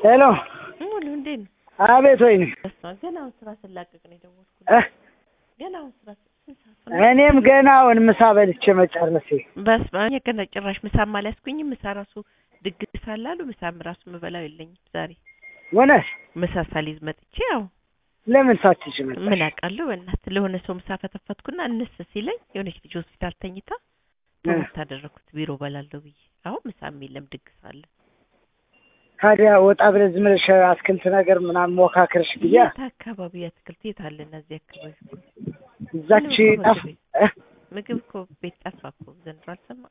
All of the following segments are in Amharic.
ሄሎ ሙሉ እንዴት ነው? አቤት ወይኔ በስመ አብ ገና አሁን ስራ ስላቀቅ ነው የደወልኩት። እ ገና አሁን ስራ ስንት ሰዓት ነው? እኔም ገና አሁን ምሳ በልቼ መጨረሴ በስመ አብ ገና ጭራሽ ምሳም አልያዝኩኝም። ምሳ ራሱ ድግስ አለ አሉ። ምሳም ራሱ የምበላው የለኝም ዛሬ እውነት ምሳ ሳልይዝ መጥቼ ያው ለምን ሳትች መጣሽ? ምን አውቃለሁ በእናትህ ለሆነ ሰው ምሳ ፈተፈትኩና እንስ ሲለኝ የሆነች ልጅ ሆስፒታል ተኝታ ተወት አደረኩት ቢሮ በላለሁ ብዬ አሁን ምሳም የለም ድግስ አለ። ታዲያ ወጣ ብለህ ዝም ብለሽ አትክልት ነገር ምናምን ሞካክርሽ ብያ የት አካባቢ አትክልት የት አለ እና እዚህ አካባቢ እዛች ምንም እኮ ጠፍ ምግብ እ? ምግብ እኮ ቤት ጠፋ እኮ ዘንድሮ አልሰማም።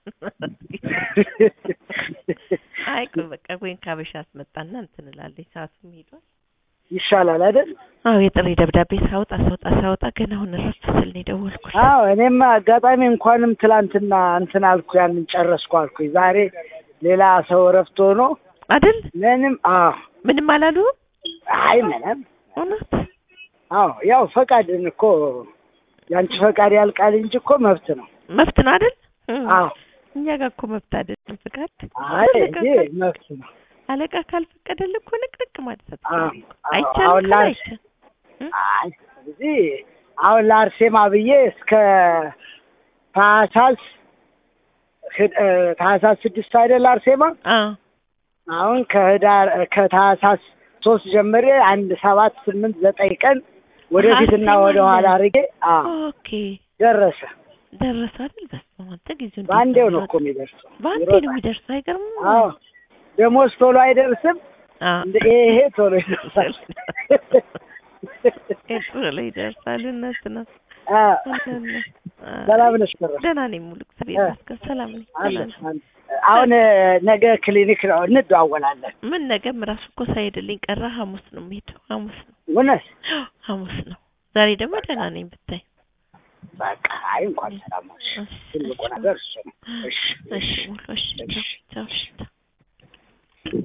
አይ ቆይ በቃ ወይን ካበሻ አስመጣና እንትን እላለኝ ሰዓቱም ሄዷል። ይሻላል አይደል? አዎ የጥሪ ደብዳቤ ሳወጣ ሳወጣ ሳወጣ ገና አሁን እረፍት ስል ነው የደወልኩት። አዎ እኔማ አጋጣሚ እንኳንም ትላንትና እንትን አልኩ ያንን ጨረስኩ አልኩኝ። ዛሬ ሌላ ሰው እረፍት ሆኖ አይደል ምንም አዎ ምንም አላሉ አይ ምንም እውነት አዎ ያው ፈቃድን እኮ ያንቺ ፈቃድ ያልቃል እንጂ እኮ መብት ነው። መብት ነው አይደል? እም። አዎ እኛ ጋር እኮ መብት አይደለም ፍቃድ። አይ አለቃ እንጂ ካል- መብት ነው። አለቃ ካልፈቀደልህ እኮ ንቅንቅ ማለት አዎ አትችልም እኮ። አዎ አይቻልም አሁን ካለ ላር አይቻልም። እም? አይ እዚህ አሁን ለአርሴማ ብዬ እስከ ታህሳስ ህድ- እ፣ ታህሳስ ስድስት አይደል አርሴማ አዎ አሁን ከህዳር ከታህሳስ ሶስት ጀምሬ አንድ ሰባት ስምንት ዘጠኝ ቀን ወደፊትና አርሴማ ወደ ኋላ ነው። አድርጌ አዎ ኦኬ ደረሰ። ደረሰ አይደል? በስመ አብ አንተ ጊዜው እንዴት በአንዴው ነው የሚሮጥ? እኮ የሚደርሰው። በአንዴ ይሮጣል። ነው የሚደርሰው። አይገርምም? አዎ ደሞዝ ቶሎ አይደርስም። አዎ እንደ ይሄ ቶሎ ይደርሳል። ቶሎ ይደርሳል። እውነት ነው። አዎ። እውነት ነው። ሰላም ነሽ? ከረም? ደህና ነኝ ሙሉ እግዚአብሔር እ። ይመስገን ሰላም ነኝ። አለ ደህና ነኝ። አለ። አሁን ነገ ክሊኒክ ነው እንደዋወላለን። ምን ነገም ራሱ እኮ ሳይሄድልኝ ቀረ። ሐሙስ ነው የምሄደው። ሐሙስ ነው እውነት ሐሙስ ነው። ዛሬ ደግሞ ደህና ነኝ ብታይ። በቃ አይ እንኳን ሰላም ነሽ። እሺ፣ ትልቁ እሺ፣ ነገር እሱ ነው። እሺ እሺ ሙሉ እሺ፣ ቻው፣ ቻው፣ እሺ፣ ቻው።